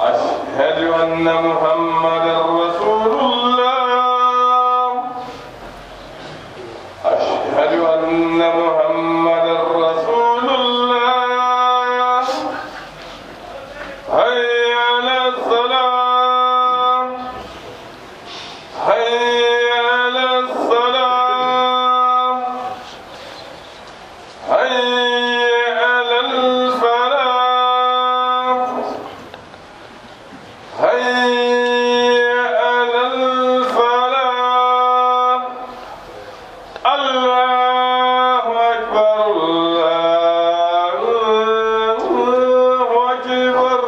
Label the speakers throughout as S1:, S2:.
S1: أشهد أن محمدا رسول الله أشهد أن محمدا رسول الله حي على الصلاة حي على الصلاة حي على الفلاح حي على الفلاح الله أكبر الله أكبر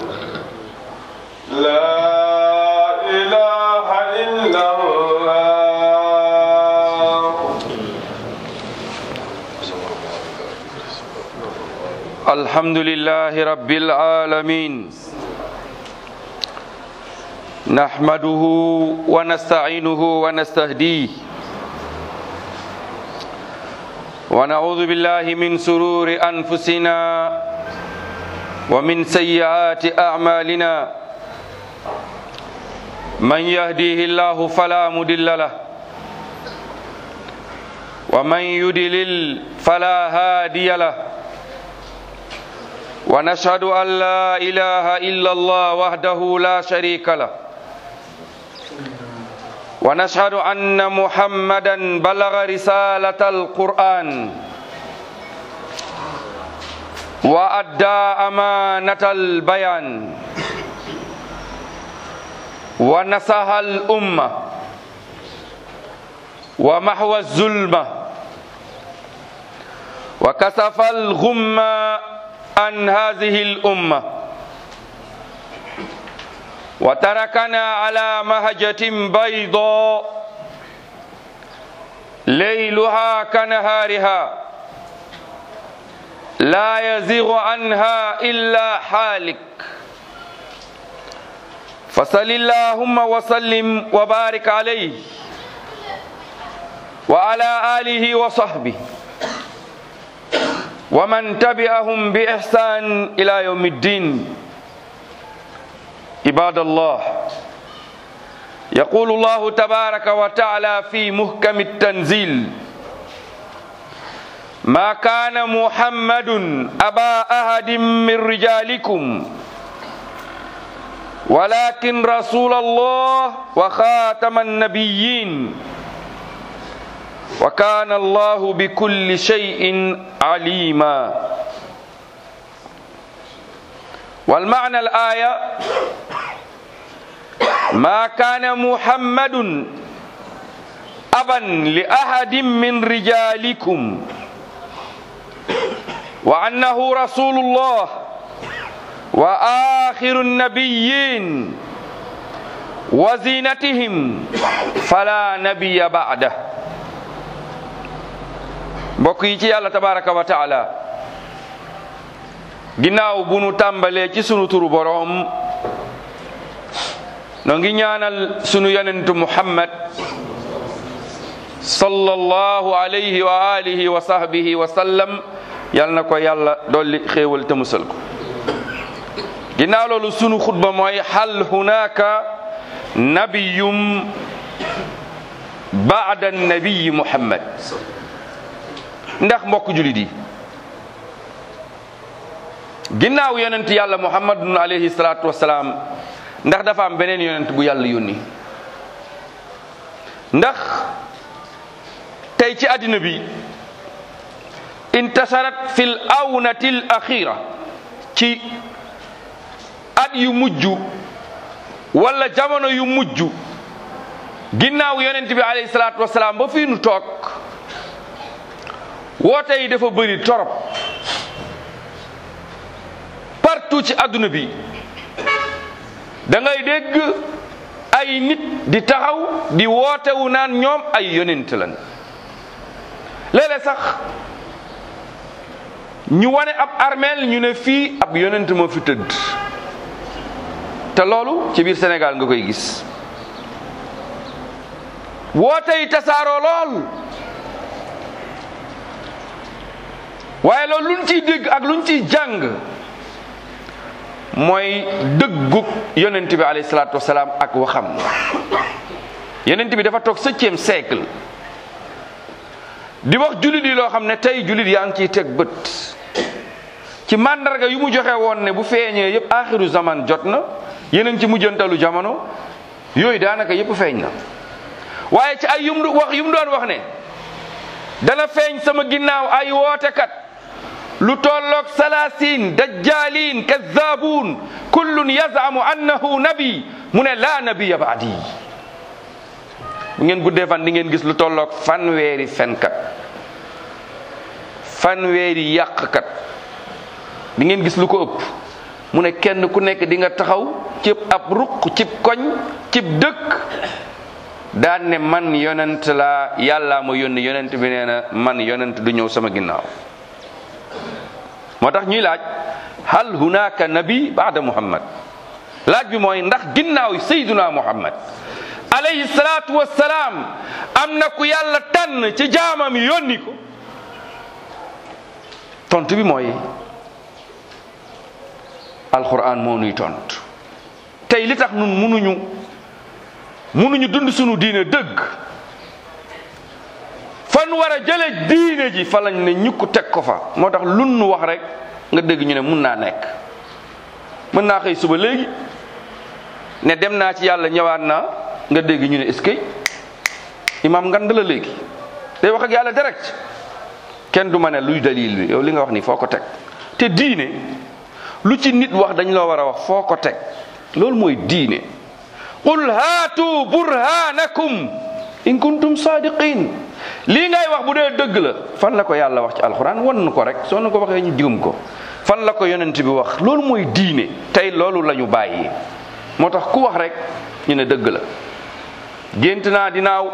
S1: لا إله إلا الله
S2: الحمد لله رب العالمين نحمده ونستعينه ونستهديه ونعوذ بالله من سرور أنفسنا ومن سيئات أعمالنا من يهديه الله فلا مضل له ومن يضلل فلا هادي له ونشهد أن لا إله إلا الله وحده لا شريك له ونشهد أن محمدا بلغ رسالة القرآن وأدى أمانة البيان ونصح الأمة ومحو الظلمة وكسف الغمة عن هذه الأمة وتركنا على مهجة بيضاء ليلها كنهارها لا يزيغ عنها إلا حالك فصل اللهم وسلم وبارك عليه وعلى آله وصحبه ومن تبعهم بإحسان إلى يوم الدين عباد الله يقول الله تبارك وتعالى في محكم التنزيل ما كان محمد أبا أحد من رجالكم ولكن رسول الله وخاتم النبيين وكان الله بكل شيء عليما والمعنى الآية ما كان محمد أبا لأحد من رجالكم وأنه رسول الله وآخر النبيين وزينتهم فلا نبي بعده mbokk yi ci yàlla tabaraka wa taala ginnaaw bu nu tàmbalee ci sunu turu boroom noo ngi ñaanal sunu yonentu muhammad sallallahu alayhi wa alihi wa sahbihi wa sallam yal na ko yàlla dolli xéewal te musal ko ginnaaw loolu sunu xutba mooy hal hunaka nabiyum baada nabiyi muhammad ndax mbokk julit yi ginnaaw yonent yàlla muhammadun alayhi salaatu wasalaam ndax dafa am beneen yonent bu yàlla yónni ndax tey ci àddina bi intasarat fil awnati l axira ci at yu mujj wala jamono yu mujj ginnaaw yonent bi alayhi salaatu wasalaam ba fii nu toog woote yi dafa bëri torop partout ci àdduna bi da ngay dégg ay nit di taxaw di wootewu naan ñoom ay yonent lan léeg-léeg sax ñu wane ab armeel ñu ne fii ab yonent moo fi tëdd te loolu ci biir Sénégal nga koy gis woote yi tasaaroo lool waaye loolu luñ ciy dégg ak luñ ciy jàng mooy dëggug yonent bi alayhi salaatu wasalaam ak waxam yonent bi dafa toog septième siècle di wax jullit yi loo xam ne tey jullit yaa ngi ciy teg bët ci mandarga yu mu joxe woon ne bu feeñee yëpp axiru zaman jot na yeneen ci mujjantalu jamono yooyu daanaka yëpp feeñ na waaye ci ay yum wax yu mu doon wax ne dana feeñ sama ginnaaw ay wootekat lu tolloog salaasin dajjalin kazzabun kullun yazamu annahu nabi mu ne laa nabiya baadi bu ngeen guddee fan di ngeen gis lu tolloog fanweeri fenkat fanweeri yàqkat di ngeen gis lu ko ëpp mu ne kenn ku nekk di nga taxaw cib ab ruq cib koñ cib dëkk daan ne man yonent laa yàllaa ma yónni yonent bi nee na man yonent du ñëw sama ginnaaw moo tax ñuy laaj hal hunaka nabi baada muhammad laaj bi mooy ndax ginnaaw sayduna muhammad alayhi salaatu wassalaam am na ku yàlla tànn ci jaamam yónni ko tontu bi mooy alquran moo nuy tontu tey li tax nun munuñu munuñu dund sunu diine dëgg fan war a jële diine ji fa lañ ne ñukk teg ko fa moo tax lun nu wax rek nga dégg ñu ne mun naa nekk mën naa xëy suba léegi ne dem naa ci yàlla ñëwaat naa nga dégg ñu ne est-ce que imam ngand la léegi day wax ak yàlla direct kenn du ma ne luy dalil bi yow li nga wax ni foo ko teg te diine lu ci nit wax dañ loo war a wax foo ko teg loolu mooy diine qul haatu burhanakum in kuntum sadiqin lii ngay wax bu dee dëgg la fan la ko yàlla wax ci alxuraan wan nu ko rek soo nu ko waxee ñu jëm ko fan la ko yonent bi wax loolu mooy diine tey loolu la ñu bàyyi moo tax ku wax rek ñu ne dëgg la gént naa dinaaw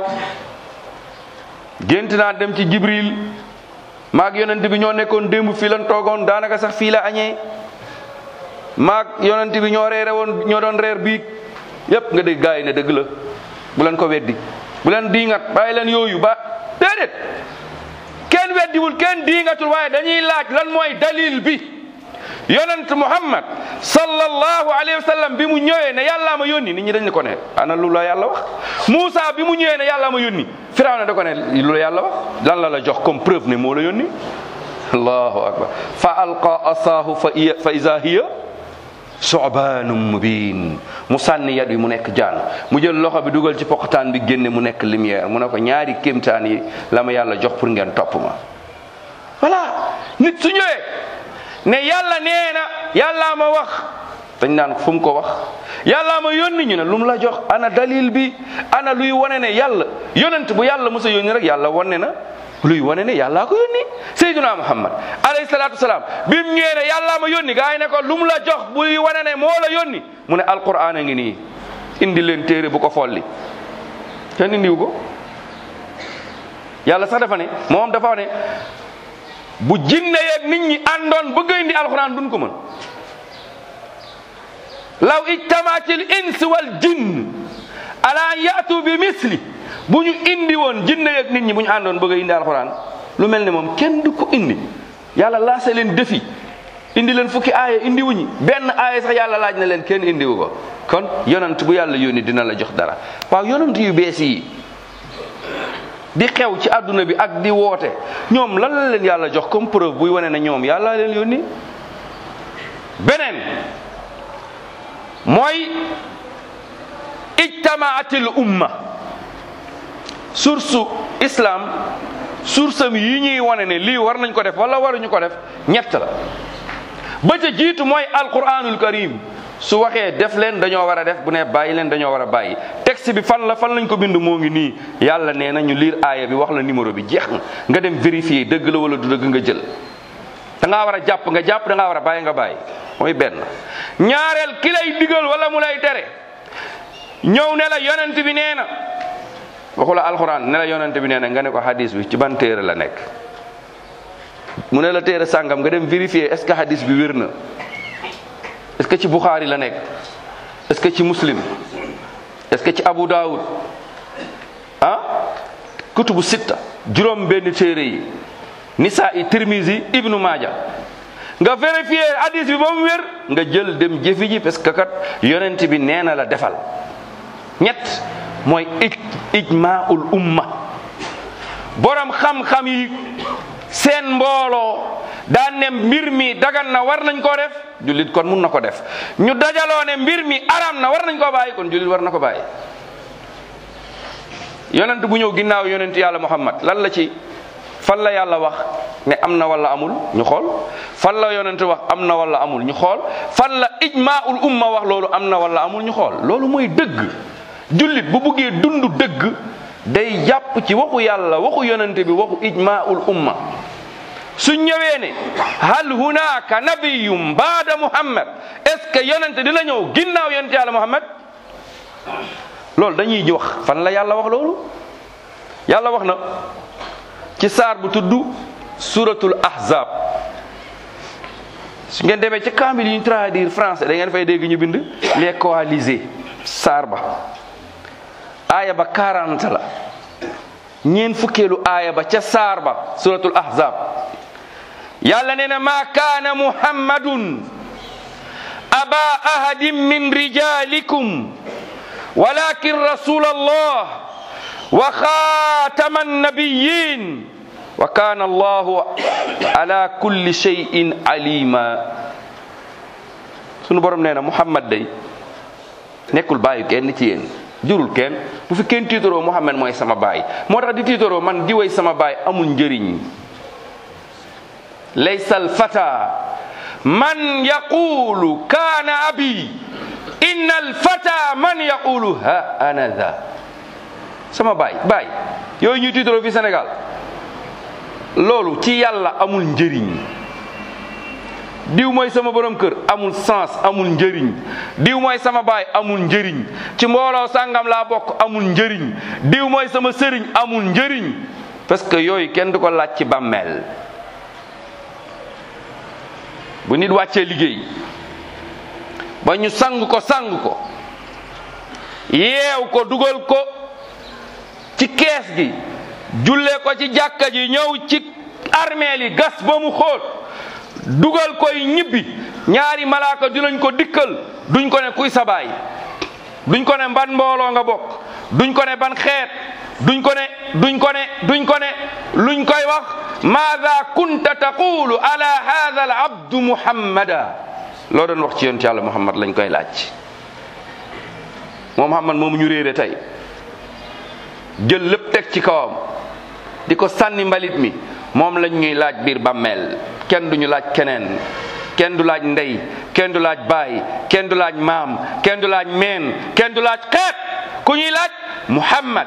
S2: gént naa dem ci jibril maag yonent bi ñoo nekkoon démb fii lan toogoon daanaka sax fii la añee maag yonent bi ñoo reere woon ñoo doon reer biig yépp nga dégg gaa yi ne dëgg la bu leen ko weddi bu leen diingat bàyyi leen yooyu ba déedéet kenn weddiwul kenn diingatul waaye dañuy laaj lan mooy dalil bi yonent muhammad sallallahu alayhi wa sallam bi mu ñëwee ne yàllaa ma yónni nit ñi dañ ne ko ne ana lu la yàlla wax Moussa bi mu ñëwee ne yàllaa ma yónni Firawna da ko ne lu la yàlla wax lan la la jox comme preuve ne moo la yónni allahu akbar fa alqa asaahu fa iya fa iza hiya sobaanum mubin mu sànni yat wi mu nekk jaan mu jël loxo bi dugal ci poqataan bi génne mu nekk lumière mu ne ko ñaari kéemtaan yi la ma yàlla jox pour ngeen topp ma voilà nit su ñëwee ne yàlla nee na yàllaa ma wax dañ naan fu mu ko wax yàllaa ma yónni ñu ne lu mu la jox ana dalil bi ana luy wane ne yàlla yonent bu yàlla mos a yónni rek yàlla wane na luy wane ne yàllaa ko yónni sayyiduna muhammad alayhi salaatu wasalaam bi mu ñëwee ne yàllaa ma yónni gaa yi ne ko lu mu la jox buy wane ne moo la yónni mu ne alquran a ngi nii indi leen téere bu ko folli kenn indiwu ko yàlla sax dafa ne moom dafa ne bu jinne yeeg nit ñi àndoon bëgg a indi alquran duñ ko mën law ijtamaatil ins wal jinn ala an yaatu bi misli bu ñu indi woon jinne yeeg nit ñi bu ñu àndoon bëgg a indi alxuraan lu mel ne moom kenn du ko indi yàlla laase leen defi indi leen fukki aaya indi wuñi benn aaya sax yàlla laaj na leen kenn indiwu ko kon yonant bu yàlla yónni dina la jox dara waaw yonant yu bees yi di xew ci àdduna bi ak di woote ñoom lan la leen yàlla jox comme preuve buy wane ne ñoom yàlla leen yónni beneen mooy ijtamaatil umma source islam source am yi ñuy wane ne lii war nañ ko def wala waruñu ko def ñett la ba ca jiitu mooy alquranul karim su waxee def leen dañoo war a def bu ne bàyyi leen dañoo war a bàyyi texte bi fan la fan lañ ko bind moo ngi nii yàlla nee na ñu liir aaya bi wax la numéro bi jeex na nga dem vérifier dëgg la wala du dëgg nga jël da ngaa war a jàpp nga jàpp da ngaa war a bàyyi nga bàyyi mooy benn ñaareel ki lay digal wala mu lay tere ñëw ne la yonent bi nee na waxu la alxuraan ne la yonent bi nee na nga ne ko hadis bi ci ban téere la nekk mu ne la téere sàngam nga dem vérifier est ce que hadis bi wér na est ce que ci Bukhari la nekk est ce que ci muslim est ce que ci Abu Dawud ah kutubu sitta juróom benn téere yi Nisaa i Tirmizi Ibnu Maaja nga vérifier hadis bi ba mu wér nga jël dem jëfi ji parce que kat yonent bi nee na la defal ñett mooy ij ijmaul umma borom xam-xam yi seen mbooloo daan ne mbir mi dagan na war nañ koo def jullit kon mun na ko def ñu dajaloo ne mbir mi aram na war nañ koo bàyyi kon jullit war na ko bàyyi yonent bu ñëw ginnaaw yonent yàlla muhammad lan la ci fan la yàlla wax ne am na wala amul ñu xool fan la yonent wax am na wala amul ñu xool fan la ijmaul umma wax loolu am na wala amul ñu xool loolu mooy dëgg jullit bu buggee dund dëgg day jàpp ci waxu yàlla waxu yonent bi waxu ijmaul umma su ñëwee ne hal hunaka nabiyum baada muhammad est ce que yonent dina ñëw ginnaaw yonent yàlla muhammad loolu dañuy wax fan la yàlla wax loolu yàlla wax na ci saar bu tudd suratul ahzab su ngeen demee ci kaamil yi ñu traduire français da ngeen fay dégg ñu bind les coalisés saar ba aaya ba 40 la ñeen fukkeelu aaya ba ca saar ba suratul ahzab yàlla nee na maa kaana muhammadun aba ahadin min rijalikum walakin rasul allah wa xaatama annabiyin wa kana allahu ala kulli shay'in alima sunu borom nee na muhammad day nekkul bàyyi kenn ci yéen jurul kenn bu fi kenn tiitaroo muhammad mooy sama baay moo tax di tiitaroo man di way sama baay amul njëriñ laysa alfata man yaqulu kaana abi inna alfata man yaqulu ha ana dha sama baay baay yooyu ñuy tiitaroo fi Sénégal loolu ci yàlla amul njëriñ diw mooy sama borom kër amul sens amul njëriñ diw mooy sama baay amul njëriñ ci mbooloo sàngam laa bokk amul njëriñ diw mooy sama sëriñ amul njëriñ parce que yooyu kenn du ko laaj ci bàmmeel bu nit wàccee liggéey ba ñu sang ko sang ko yeew ko dugal ko ci kees gi jullee ko ci jàkka ji ñëw ci armeel yi gas ba mu xóot dugal koy ñibbi ñaari malaaka dinañ ko dikkal duñ ko ne kuy sa baay duñ ko ne ban mbooloo nga bokk duñ ko ne ban xeet duñ ko ne duñ ko ne duñ ko ne luñ koy wax maada kunta taqulu ala hadha al abdu muhammada loo doon wax ci yonent yàlla muhammad lañ koy laaj moom muhammad moomu ñu réere tey jël lépp teg ci kawam di ko sànni mbalit mi moom lañ ñuy laaj biir bàmmeel kenn duñu laaj keneen kenn du laaj ndey kenn du laaj baay kenn du laaj maam kenn du laaj meen kenn du laaj xeet ku ñuy laaj muhammad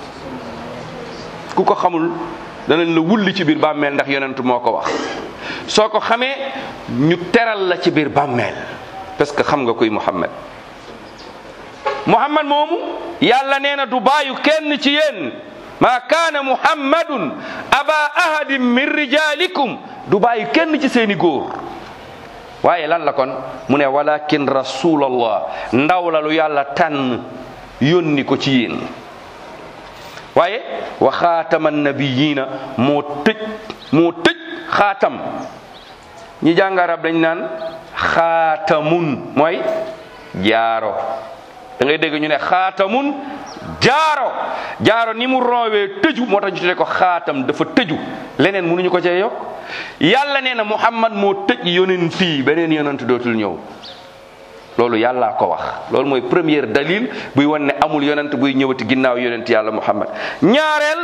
S2: ku ko xamul danañ la wulli ci biir bàmmeel ndax yonent moo ko wax soo ko xamee ñu teral la ci biir bàmmeel parce que xam nga kuy muhammad muhammad moomu yàlla nee na du bàyyu kenn ci yéen maa kaana muhammadun aba ahadin min rijalikum du bàyyi kenn ci seeni góor waaye lan la kon mu ne walakin rasulallah ndaw la lu yàlla tànn yónni ko ci yéen waaye wa xaatama nabiyina moo tëj moo tëj xaatam ñi jàng arab dañ naan xaatamun mooy jaaro da ngay dégg ñu ne xaatamun jaaro jaaro ni mu roowee tëju moo tax ñu tuddee ko xaatam dafa tëju leneen mënuñu ko cee yokk yàlla nee na muhammad moo tëj yonent fii beneen yonent dootul ñëw loolu yàllaa ko wax loolu mooy première dalil buy wan ne amul yonent buy ñëwati ginnaaw yonent yàlla muhammad ñaareel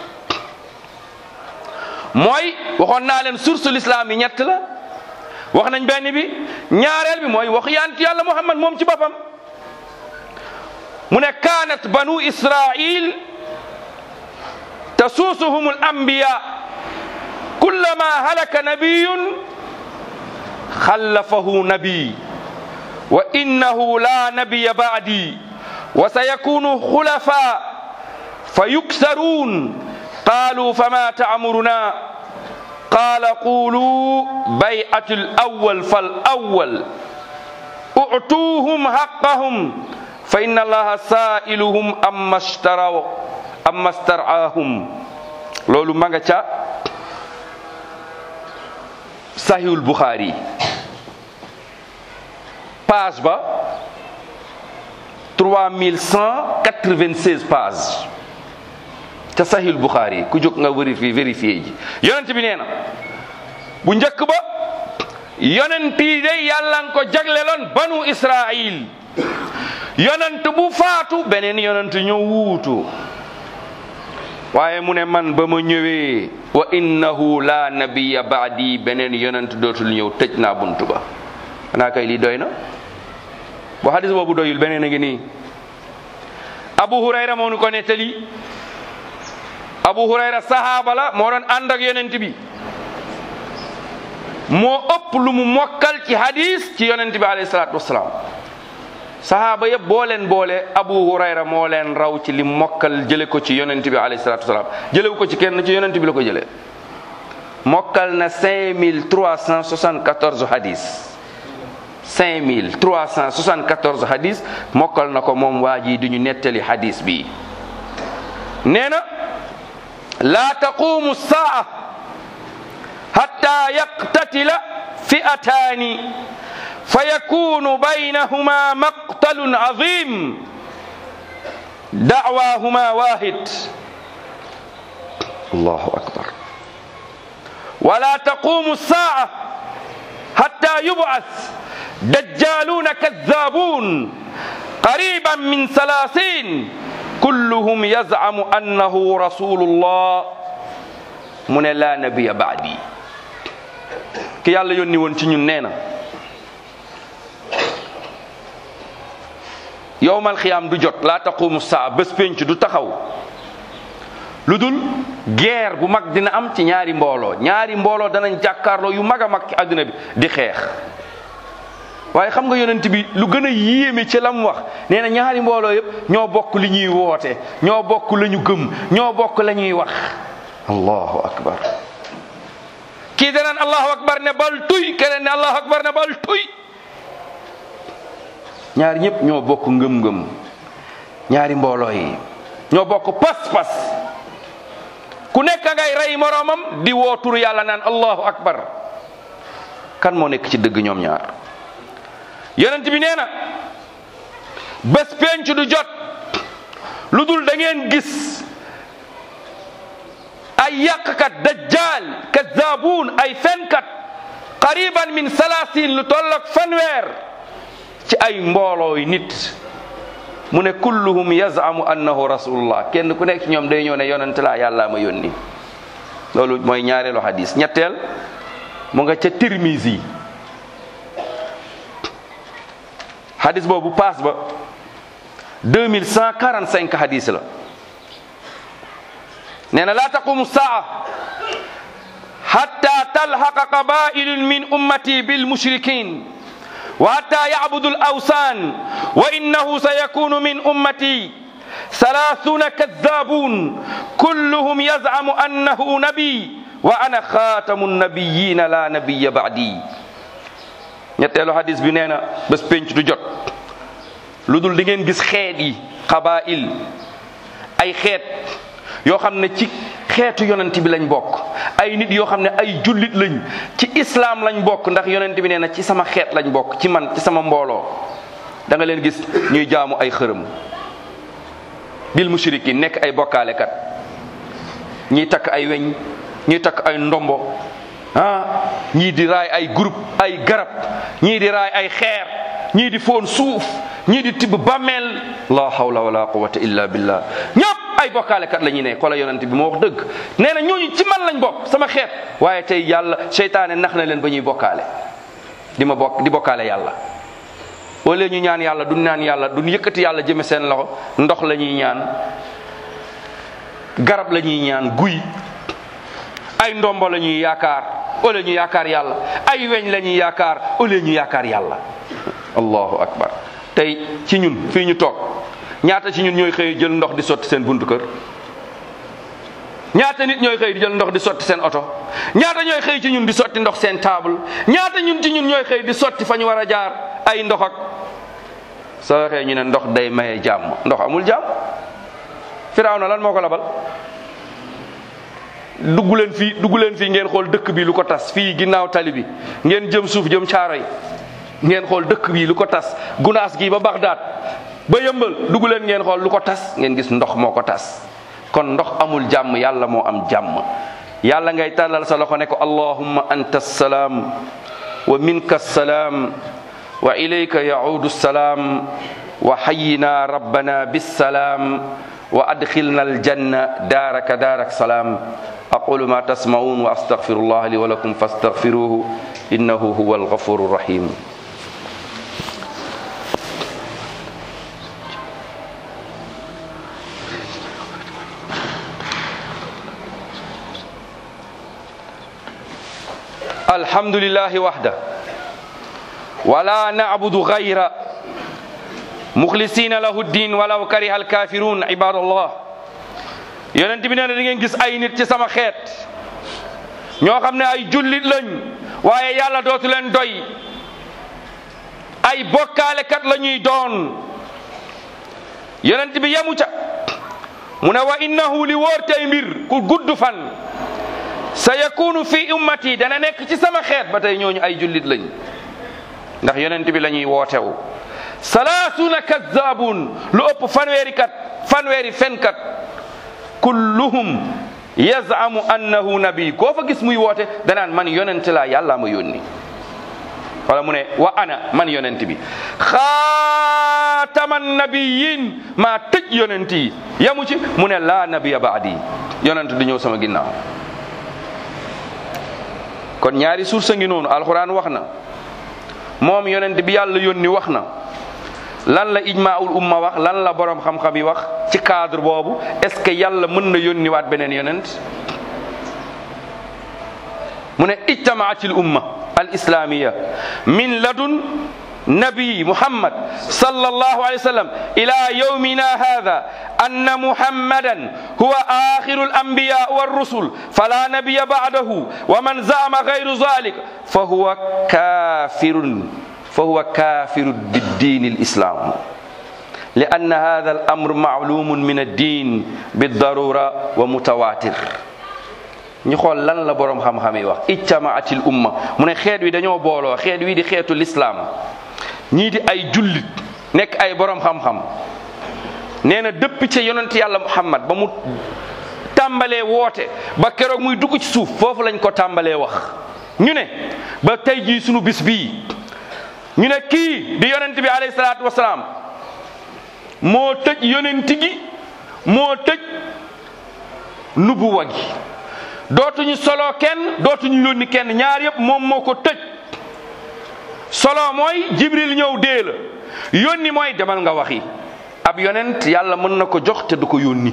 S2: mooy waxoon naa leen source l'islam yi ñett la wax nañ benn bi ñaareel bi mooy wax yant yàlla muhammad moom ci boppam mu ne kaanat banu israil tasuusuhum al anbiya kullama halaka nabiyun xallafahu nabi wa innahu la nabiya ba'di wa sayakunu xulafa fa yuksaruun qaalu fama ta'muruna qaala qulu bay'atu al-awwal fal-awwal u'tuuhum haqqahum fa inna allaha sa'iluhum amma ishtaraw amma star'aahum loolu ma nga ca sahihul Bukhari page ba 3196 page ca sahil Bukhari ku jóg nga vérifier vérifier ji yonent bi nee na bu njëkk ba yonent yi day yàlla nga ko jagleloon banu Israil yonent bu faatu beneen yonent ñëw wuutu waaye mu ne man ba ma ñëwee wa innahu la nabiya baadi beneen yonent dootul ñëw tëj naa buntu ba xanaa kay lii doy na bu hadis boobu doyul beneen a ngi nii abu hurayra moo nu ko nettali abu hurayra sahaaba la moo doon ànd ak yonent bi moo ëpp lu mu mokkal ci hadis ci yonent bi alayhi salaatu wasalaam sahaaba yëpp boo leen boole abu hurayra moo leen raw ci li mokkal jële ko ci yonent bi alayhi salaatu wasalaam jëlewu ko ci kenn ci yonent bi la ko jëlee mokkal na 5374 hadis 5374 hadis mokkal na ko moom waa ji di ñu nettali hadis bi nee na laa taqumu saa hatta yaqtatila fi'ataani fa yakunu baynahuma maqtalun azim da'waahuma waahid allahu akbar wala taqumu saa hatta yub'ath دجالون كذابون قريبا من ثلاثين كلهم يزعم أنه رسول الله من لا نبي بعدي ki yàlla yónni woon ci ñun nee na yowmal xiyaam du jot laa taqumu saa bés pénc du taxaw lu dul guerre bu mag dina am ci ñaari mbooloo ñaari mbooloo danañ jàkkaarloo yu mag a mag ci àdduna bi di xeex waaye xam nga yonent bi lu gën a yéeme ci la mu wax nee na ñaari mbooloo yëpp ñoo bokk li ñuy woote ñoo bokk la ñu gëm ñoo bokk la ñuy wax allahu akbar kii danaan allahu akbar ne bal tuy keneen ne allahu akbar ne bal tuy ñaari ñëpp ñoo bokk ngëm-ngëm ñaari mbooloo yi ñoo bokk pas-pas ku nekk ngay rey moroomam di woo turu yàlla naan allahu akbar kan moo nekk ci dëgg ñoom ñaar yonent bi nee na bés penc du jot lu dul da ngeen gis ay yàqkat dajjal kazabuun ay fenkat qariban min salasin lu toll ak fanweer ci ay mboolooy nit mu ne kulluhum yazamu annahu rasulullah kenn ku nekk ci ñoom day ñëw ne yonent laa yàllaa ma yónni loolu mooy ñaareelu hadis ñetteel mu nga ca tirmisi hadis boobu paas ba 2145 hadis la nee na laa taqumu saa hatta talhaqa qabailun min ummati bilmushrikin wa hatta yacbudu alawsan wa innahu sayakunu min ummati thalathuna kadhabun kulluhum yazcamu annahu nabi wa ana khatamu nabiyina la nabiya ba'di ñetteelu hadis bi nee na bés penc du jot lu dul di ngeen gis xeet yi xabail ay xeet yoo xam ne ci xeetu yonent bi lañ bokk ay nit yoo xam ne ay jullit lañ ci islaam lañ bokk ndax yonent bi nee na ci sama xeet lañ bokk ci man ci sama mbooloo da nga leen gis ñuy jaamu ay xërëm bil mushrikin nekk ay bokkaalekat ñiy takk ay weñ ñiy takk ay ndombo ah ñii di raay ay groupe ay garab ñii di raay ay xeer ñii di foon suuf ñii di tibb bàmmeel la hawla wala quwwata illa billah ñëpp ay bokkaalekat la ñuy ne xola yonent bi moo wax dëgg nee na ñooñu ci man lañ bokk sama xeet waaye tey yàlla seytaane nax na leen ba ñuy bokkaale di ma bokk di bokkaale yàlla wala ñu ñaan yàlla du ñaan yàlla du yëkkati yàlla jëme seen loxo ndox la ñuy ñaan garab la ñuy ñaan guy ay ndombo la ñuy yaakaar wala ñu yaakaar yàlla ay weñ la ñuy yaakaar wala ñu yaakaar yàlla allahu akbar tey ci ñun fii ñu toog ñaata ci ñun ñooy xëy jël ndox di sotti seen buntu kër ñaata nit ñooy xëy di jël ndox di sotti seen oto ñaata ñooy xëy ci ñun di sotti ndox seen table ñaata ñun ci ñun ñooy xëy di sotti fa ñu war a jaar ay ndox ak soo waxee ñu ne ndox day maye jàmm ndox amul jàmm firaaw na lan moo ko labal dugg leen fii dugg leen fii ngeen xool dëkk bi lu ko tas fii ginnaaw tali bi ngeen jëm suuf jëm caaro yi ngeen xool dëkk bi lu ko tas gunaas gi ba Bagdad ba yëmbal dugg leen ngeen xool lu ko tas ngeen gis ndox moo ko tas kon ndox amul jàmm yàlla moo am jàmm yàlla ngay tàllal sa loxo ne ko allahumma anta salaam wa minka salaam wa ilayka yaudu salaam wa hayyina rabbana bissalaam wa adkhilna aljanna daaraka daarak salaam aqulu ma tasma'un wa astaghfirullah li wa lakum fastaghfiruhu innahu huwa alghafuru rahim الحمد لله وحده ولا نعبد غيره مخلصين له الدين ولو كره الكافرون عباد الله yonent bi nee na da ngeen gis ay nit ci sama xeet ñoo xam ne ay jullit lañ waaye yàlla dootu leen doy ay bokkaalekat la ñuy doon yonent bi yemu ca mu ne wa innahu li wóor tey mbir ku gudd fan sa yakunu fi ummati dana nekk ci sama xeet ba tey ñooñu ay jullit lañ ndax yonent bi la ñuy wootewu salaasuna kazzabun lu ëpp fanweeri kat fanweeri fenkat kulluhum yazamu annahu nabi koo fa gis muy woote danaan man yonent laa yàlla ma yónni wala mu ne wa ana man yonent bi xaataman nabiyin maa tëj yonent yi yamu ci mu ne laa nabiya baadi yonent du ñëw sama ginnaaw kon ñaari source ngi noonu alxuraan wax na moom yonent bi yàlla yónni wax na lan la ijmaul umma wax lan la borom xam-xam yi wax ci cadre boobu est-ce que yàlla mën na yónni waat beneen yonent mu ne ijtamaatil umma al islamiya min ladun nabi muhammad sallallahu alayhi wa sallam ila yawmina hadha anna muhammadan huwa akhiru al anbiya wa rusul fala nabiya ba'dahu wa man za'ama ghayru dhalik fa huwa kafirun fa huwa kafirun bid-din al-islam لأن هذا الأمر معلوم من الدين بالضرورة ومتواتر ñu xool lan la borom xam-xam yi wax ijtamaatil umma mu ne xeet wi dañoo booloo xeet wi di xeetu lislaam ñii di ay jullit nekk ay borom xam-xam nee na dëpp ca yonent yàlla muhammad ba mu tàmbalee woote ba keroog muy dugg ci suuf foofu lañ ko tàmbalee wax ñu ne ba tey jii sunu bis bii ñu ne kii di yonent bi alayhi salaatu wasalaam moo tëj yonent gi moo tëj nubuwa gi dootuñu solo kenn dootuñu yónni kenn ñaar yëpp moom moo ko tëj solo mooy jibril ñëw dee la yónni mooy demal nga waxi ab yonent yàlla mën na ko jox te du ko yónni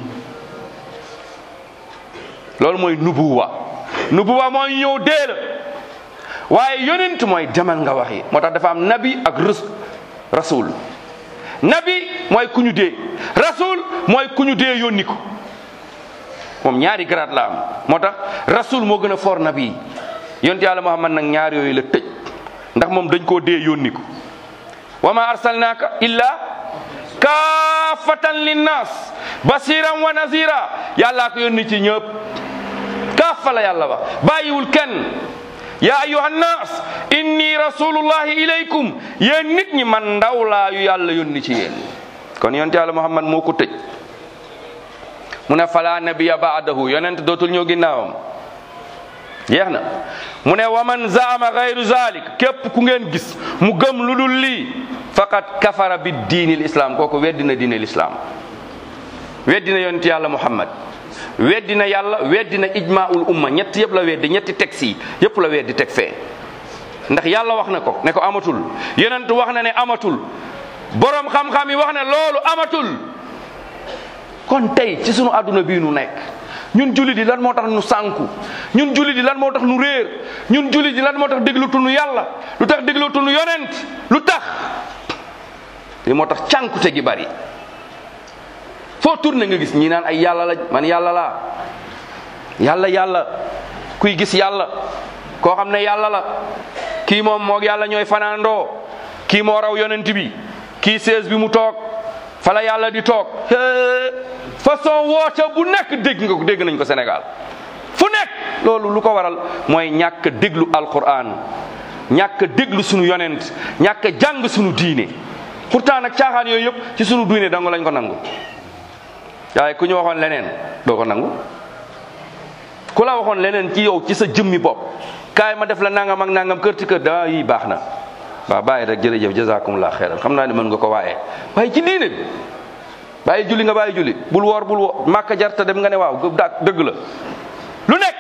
S2: loolu mooy nubuwa nubuwa mooy ñëw dee la waaye yonent mooy demal nga waxi moo tax dafa am nabi ak rus rasul nabi mooy ku ñu dee rasul mooy ku ñu dee yónni ko moom ñaari grade la am moo tax rasul moo gën a foor nabi yonent yàlla muhammad nag ñaar yooyu la tëj ndax moom dañ koo dee yónni ko wa ma arsalnaaka illa kaafatan linnas basiran wa nazira yàllaa ko yónni ci ñëpp kaafa la yàlla wax bàyyiwul kenn ya ayuha nnas inni rasulullahi ilaykum yéen nit ñi man ndaw laa yu yàlla yónni ci yéen kon yonent yàlla muhammad moo ko tëj mu ne fala nabiya baadahu yonent dootul ñëw ginnaawam jeex na mu ne wa man zaama gayru zalik képp ku ngeen gis mu gëm lu dul lii faqad kafara bi diini l'islam kooku weddina diine l'islam weddina yonent yàlla muhammad weddina yàlla weddina ijmaul umma ñett yëpp la weddi ñetti texte yi yëpp la weddi teg fee ndax yàlla wax na ko ne ko amatul yonent wax na ne amatul borom xam-xam yi wax ne loolu amatul kon tey ci sunu àdduna bii nu nekk ñun jullit yi lan moo tax nu sànku ñun jullit yi lan moo tax nu réer ñun jullit yi lan moo tax déglutuñu yàlla lu tax déglutuñu yonent lu tax li moo tax cànkute gi bari foo tourné nga gis ñi naan ay yàlla la man yàlla laa yàlla yàlla kuy gis yàlla koo xam ne yàlla la kii moom moog yàlla ñooy fanaandoo kii moo raw yonent bi kii sees bi mu toog fala yàlla di toog façon woote bu nekk dégg nga ko dégg nañ ko Sénégal fu nekk loolu lu ko waral mooy ñàkk déglu alquran ñàkk a déglu sunu yonent ñàkk a jàng sunu diine pourtant nag caaxaan yooyu yëpp ci sunu diine dong lañ ko nangu waaye ku ñu waxoon leneen doo ko nangu ku la waxoon leneen ci yow ci sa jëmmi bopp kaay ma def la nangam ak nangam kër ci kër daa yi baax na waaw bàyyi rek jërëjëf jazakumullah xeyran xam naa ne mën nga ko waaye waaye ci diine bi bàyyi julli nga bàyyi julli bul woor bul woor màkka jarta dem nga ne waaw da dëgg la lu nekk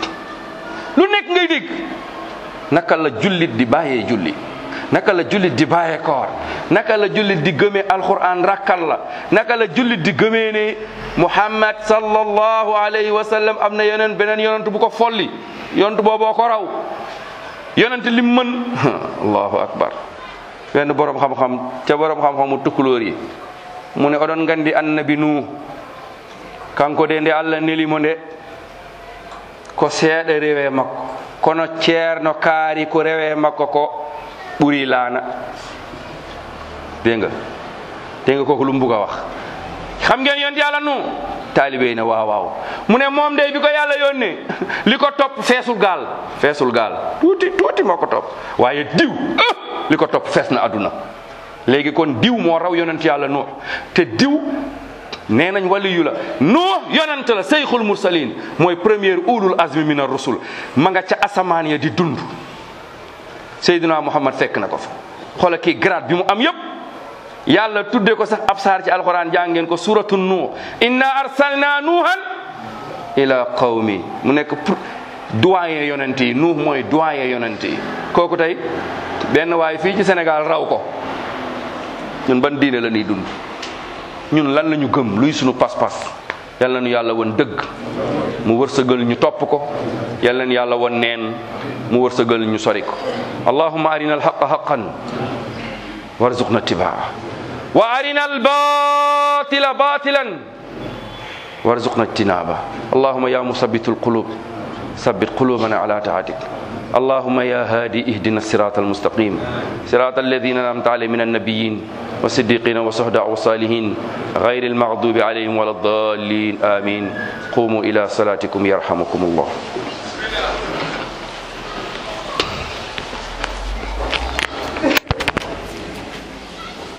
S2: lu nekk ngay dégg naka la jullit di bàyyee julli naka la jullit di bàyyee koor naka la jullit di gëmee alquran rakkal la naka la jullit di gëmee ne muhammad sallallahu alayhi wa sallam am na yeneen beneen yonent bu ko folli yonent booboo ko raw yonent lim mën allahu akbar benn borom xam-xam ca borom xam-xamu tukkulóor yi mu ne oɗon gandi annabi nu kanko de nde allah nelimo nde ko seeɗa rewe makko kono ceerno kaari ko rewe makko ko ɓuri laana dégg nga dégg nga kooku lu mu bugg a wax xam ngeen yonent yàlla nu taalibe yi ne waaw waaw mu ne moom day bi ko yàlla yónnee li ko topp feesul gaal feesul gaal tuuti tuuti moo ko topp waaye diw li ko topp fees na àdduna léegi kon diw moo raw yonent yàlla nuux te diw nee nañ waliyu la nuux yonent la seyxul mursalin mooy premier ulul azmi min ar-rusul ma nga ca asamaan ya di dund Seydina Muhammad fekk na ko fa xoola kii grade bi mu am yépp yàlla tudde ko sax ab saar ci alquran jàngeen ko suratu nuux inna arsalna nuuhan ila qawmi mu nekk pour doyen yonent yi nuux mooy doyen yonent yi kooku tey benn waay fii ci Sénégal raw ko ñun ban diine la ñuy dund ñun lan la ñu gëm luy sunu pas-pas yal na nu yàlla won dëgg mu wërsëgal ñu topp ko yal na nu yàlla won neen mu wërsëgal ñu sori ko allahumma arina alhaqa haqan warzuqna ittibaa wa arina albatila batilan warzuqna ijtinaba allahumma ya musabbitu alqulub ثبت قلوبنا على طاعتك اللهم يا هادي اهدنا الصراط المستقيم صراط الذين انعمت عليهم من النبيين والصديقين والشهداء والصالحين غير المغضوب عليهم ولا الضالين امين قوموا الى صلاتكم يرحمكم الله